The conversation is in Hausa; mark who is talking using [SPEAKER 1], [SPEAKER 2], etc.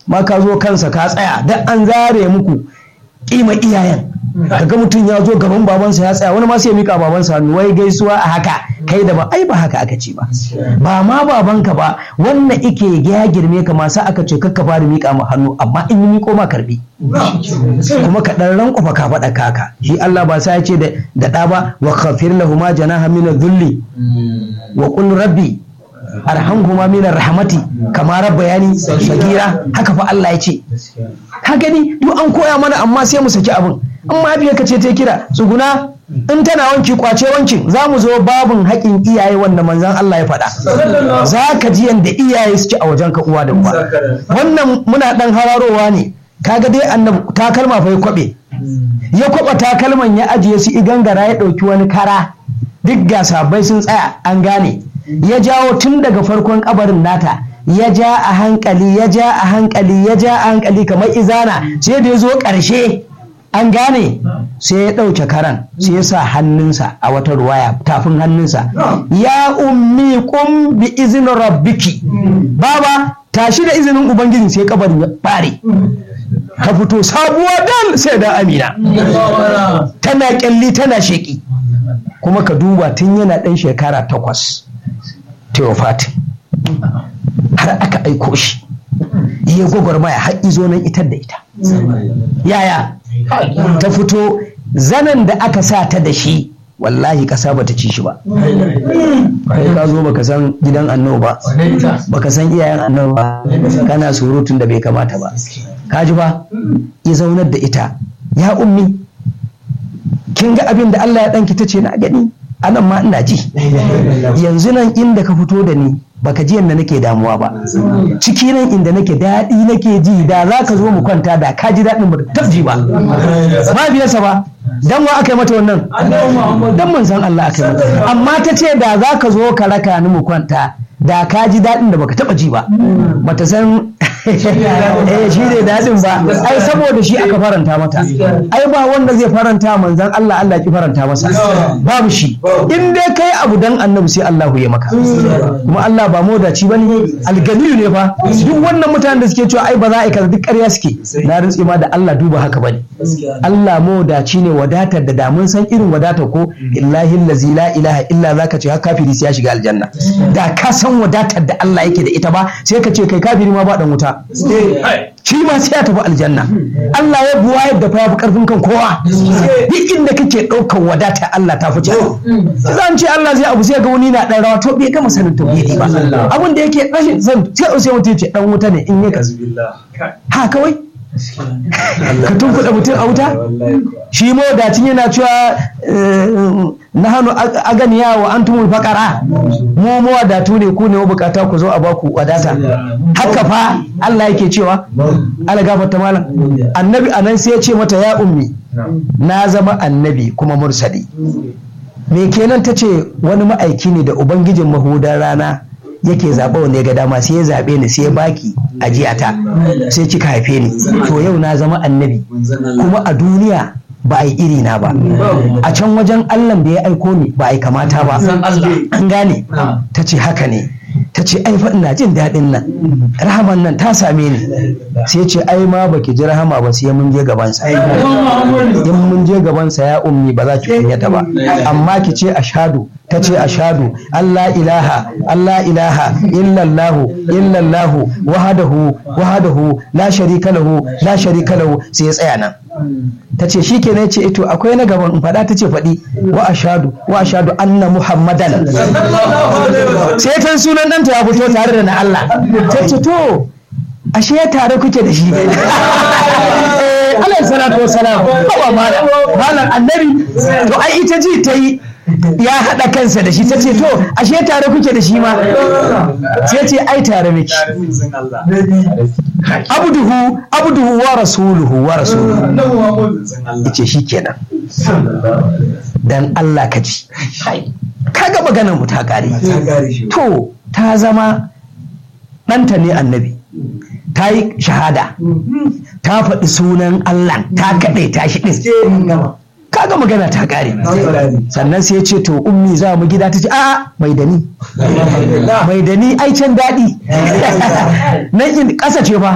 [SPEAKER 1] ma ka zo kansa ka tsaya dan an zare muku kima iyayen kaga mutum ya zo gaban babansa ya tsaya wani ma sai ya mika babansa hannu wai gaisuwa a haka kai da ba ai ba haka aka ce ba ba ma babanka ba wannan ike ya girme ka masu aka ce kakka fara mika ma hannu amma in yi miko ma karbi kuma ka dan rankwafa ka faɗa kaka shi Allah ba sai ya ce da ɗa ba wa khafir lahuma janaha min dhulli wa qul rabbi arhamhuma min rahmati kama rabbayani sagira haka fa Allah ya ce ka gani duk an koya mana amma sai mu saki abin in mahaifiyarka ce ta kira tsuguna in tana wanki kwace wankin za mu zo babin haƙin iyaye wanda manzan Allah ya faɗa za ka ji yadda iyaye suke a wajen ka uwa da uba wannan muna ɗan hararowa ne kaga dai annabi takalma fa ya kwaɓe ya kwaɓa takalman ya ajiye su igangara ya ɗauki wani kara duk ga sabai sun tsaya an gane ya jawo tun daga farkon kabarin nata ya ja a hankali ya ja a hankali ya ja a hankali kamar izana sai da ya zo ƙarshe an gane sai ya ɗauke karan sai ya sa hannunsa a wata ruwaya tafin hannunsa ya ummi kum bi izinin rabbiki baba tashi da izinin ubangiji sai kabarin ya bare ka fito sabuwa dal sai da amina tana kyalli tana sheki kuma ka duba tun yana ɗan shekara takwas teofati har aka aiko shi ya gwagwarmaya har izo nan itar da ita yaya ta fito zanen da aka sa ta da shi wallahi kasa bata ci shi ba kai ka zo baka san gidan annabi ba baka san iyayen annabi ba kana surutun da bai kamata ba ka ji ba ya zaunar da ita ya ummi kin ga abin da Allah ya danki ta ce na gani anan ma ina ji yanzu nan inda ka fito da ni baka ji yadda nake damuwa ba ciki nan inda nake daɗi nake ji da za ka zo mu kwanta da ka ji daɗin ba tabji ba ba biyarsa ba dan wa aka yi mata wannan dan manzon Allah aka yi mata amma ta ce da za ka zo ka raka ni mu kwanta da ka ji daɗin da baka taɓa ji ba bata san eh shi ne daɗin ba ai saboda shi aka faranta mata ai ba wanda zai faranta manzon Allah Allah ki faranta masa babu shi in dai kai abu dan annabi sai Allah ya maka kuma Allah ba modaci bane alganiyu ne fa duk wannan mutanen da suke cewa ai ba za a yi kaza duk ƙarya suke na rantsi ma da Allah duba haka bane Allah modaci ne wadatar da da mun san irin wadatar ko illahi allazi la ilaha illa zaka ce har kafiri sai ya shiga aljanna da ka san wadatar da Allah yake da ita ba sai ka ce kai kafiri ma ba dan wuta shi ma sai ya tafi aljanna Allah ya buwa yadda fa ya fi karfin kan kowa duk inda kake ɗaukar wadata Allah ta fice zan ce Allah zai abu sai ga wani na ɗan rawa to bai gama sanin tauhidi ba abin da yake rashin zan sai sai mutum ce dan wuta ne in ya kazu ha kawai ka tunkuɗa mutum a wuta shi mawadacin yana cewa na hannu aganiya wa an tumul faƙara mu mawadatu ne ku ne bukata ku zo a baku wadata haka fa Allah yake cewa ala gafarta malam annabi anan sai ya ce mata ya ummi na zama annabi kuma mursali me kenan ta ce wani ma'aiki ne da ubangijin mahudan rana yake zaɓa wanda ya ga dama sai ya zaɓe ni sai ya baki ajiyata sai kika haife ni to yau na zama annabi kuma a duniya ba a yi iri na ba a can wajen allah da ya aiko ni ba a yi kamata ba an gane ta ce haka ne ta ce ai fa ina jin daɗin nan rahaman nan ta same ni sai ce ai ma baki ji rahama ba sai mun je gabansa in mun je gabansa ya ummi ba za ki kunyata ba amma ki ce ashadu ta ce ashadu Allah ilaha Allah ilaha illallahu illallahu wahadahu wahadahu la sharika lahu la sharika lahu sai ya tsaya nan ta ce shi kenan ce ito akwai na gaban in faɗa ta ce faɗi wa ashadu wa ashadu anna muhammadan sai ta sunan ɗanta ya fito tare da na Allah ta ce to ashe tare kuke da shi alayhi salatu wa salam ba malam annabi to ai ita ji ta yi ya haɗa kansa da shi ta ce to ashe tare kuke da shi ma sai ce ai tare miki abduhu abduhu wa rasuluhu wa rasuluhu yace shi kenan dan Allah ka ji kaga maganar mu ta kare to ta zama ɗanta ne annabi ta yi shahada ta faɗi sunan Allah ta kaɗai ta shi ɗin kaga magana ta kare sannan sai ya ce to ummi za mu gida ta ce a'a mai da ni mai da ni ai can daɗi nan in ƙasa ce fa